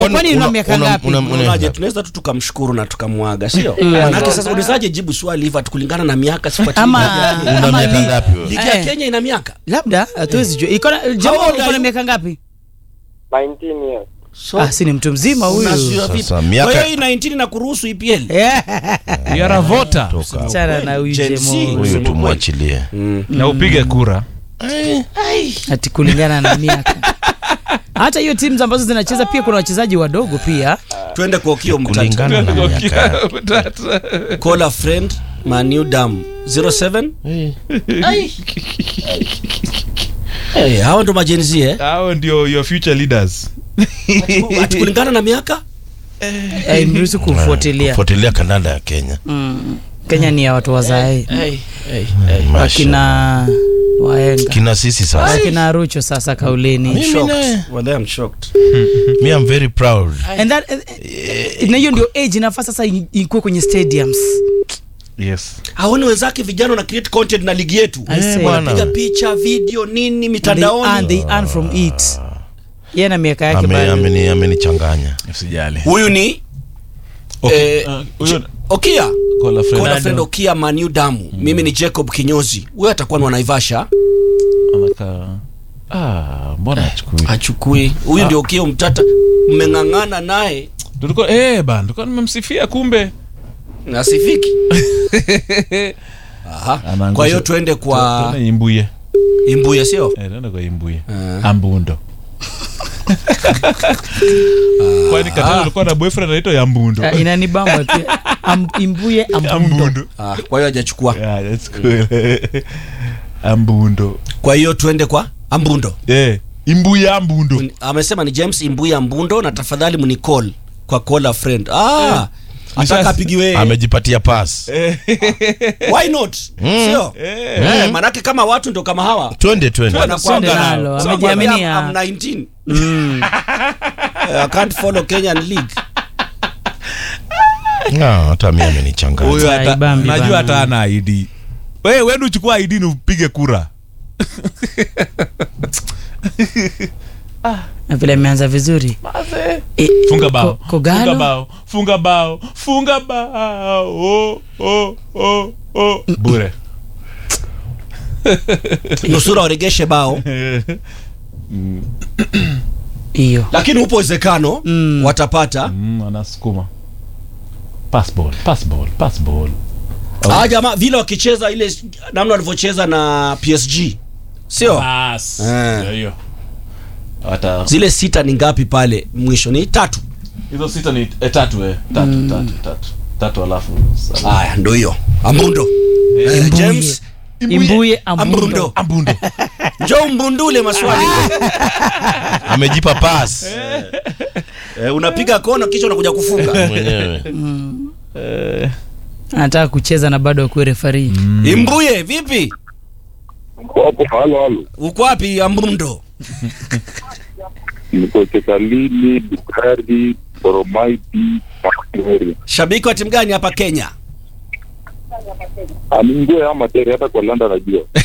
Kwani una miaka ngapi? Unaje, tunaweza tu tukamshukuru na tukamwaga, sio? Manake sasa ulizaje jibu swali hivyo kulingana na miaka sifuatilia. Ama- ligi ya Una Ama miaka li- ngapi wewe? Ligi ya Eh. Kenya ina miaka. labda hatuwezi jua iko na jamaa How old uko are na you? miaka ngapi 19 years. So, ah si ni mtu mzima huyu unajua vipi? Sasa, miaka- Kwa hiyo hii 19 na kuruhusu EPL. You are a voter Toka. chana na huyu Gen Z. jemo Huyu tumwachilie. na upige kura. ati kulingana na miaka hata hiyo timu ambazo zinacheza pia kuna wachezaji wadogo pia Twende kwa Okio mtata. Kulingana na miaka yake. Call a friend, Manu Dam 07. Ai. Eh, hao ndo majenzi eh. Hao ndio your future leaders. Ati kulingana na miaka? eh, mruhusu kufuatilia Fuatilia kandanda ya Kenya. mm. Kenya ni ya watu wazae Hey, hey, Masha. wakina waenga Kina sisi sasa. wakina rucho sasa kauleni Mimi naye. shocked. Well, I'm shocked. Me I'm very proud. and that eh, na hiyo ndio age inafaa sasa i- ikuwe kwenye stadiums Yes. Haoni wenzake vijana na create content na ligi yetu. I say. bwana. Piga picha, video, nini And they earn, mitandaoni. they earn from it yeye na miaka yake Ame- bado ameni- Amenichanganya. Usijali. Huyu ni Okay. eh, Uh, huyo- Okia. Call a friend. Call a friend Okia Manu Damu. Mimi ni Jacob Kinyozi. Huyu atakuwa ni wa Naivasha. Anakaa. Ah, mbona achukui? Hachukui. Huyu ndio Okia mtata. Mmeng'ang'ana naye. Tulikuwa eh bana, tulikuwa nimemsifia kumbe. Nasifiki. Aha. Anaangusha- Kwa hiyo tuende kwa Tuende Imbuye. Imbuye sio? Eh, tuende kwa Imbuye. Ah. Ambundo. Kwani Katana alikuwa na boyfriend anaitwa Yambundo. Ah, inanibamba pia Am, imbuye ambundo Ambundo. Ah, kwa hiyo hajachukua. Yeah, that's cool. Ambundo. Kwa hiyo tuende kwa Ambundo. Eh, Imbuye Ambundo. Amesema ni James Imbuye Ambundo na tafadhali mnicall kwa call a friend. Ah. Ataka Nishas- apigiwe. Amejipatia pass. Why not? Sio? Eh, manake kama watu ndio kama hawa. Twende twende. Wanakuanga Twende na- nalo, So, amejiaminia. I'm 19. I can't follow Kenyan league. Ah, hata mimi amenichanganya. Huyo hata Haibambi najua bana. hata ana ID. Wewe wewe uchukua ID ni upige kura. na vile ameanza vizuri Eh, Funga bao. Ko- Kogalo? Funga bao. Funga bao. Funga bao. Oh, oh, oh, oh. Bure. Nusura waregeshe bao. hiyo Lakini upo uwezekano Mm. watapata. Mm, anasukuma. Pass ball, pass ball, pass ball. Ah, jamaa vile wakicheza ile namna walivyocheza na PSG. Sio? Pass. Eh. Ndio hiyo. Hata Zile sita ni ngapi pale mwisho? Ni tatu. hizo sita ni eh, tatu eh. Tatu, tatu, tatu. Tatu alafu. Haya, ndio hiyo. Ambundo. Eh, James imbuye ambundo Ambundo. Ambundo. Njoo mbundule maswali. Amejipa pass. Eh, unapiga kona kisha unakuja kufunga. Mwenyewe. anataka kucheza na bado akuwe refari Imbuye vipi? Hapo halo halo. Uko wapi Ambundo? Niko Chekalini, Bukari, Boromaiti, Makuri. Shabiki wa timu gani hapa Kenya? Amingue ama tere hata kwa Landa najua.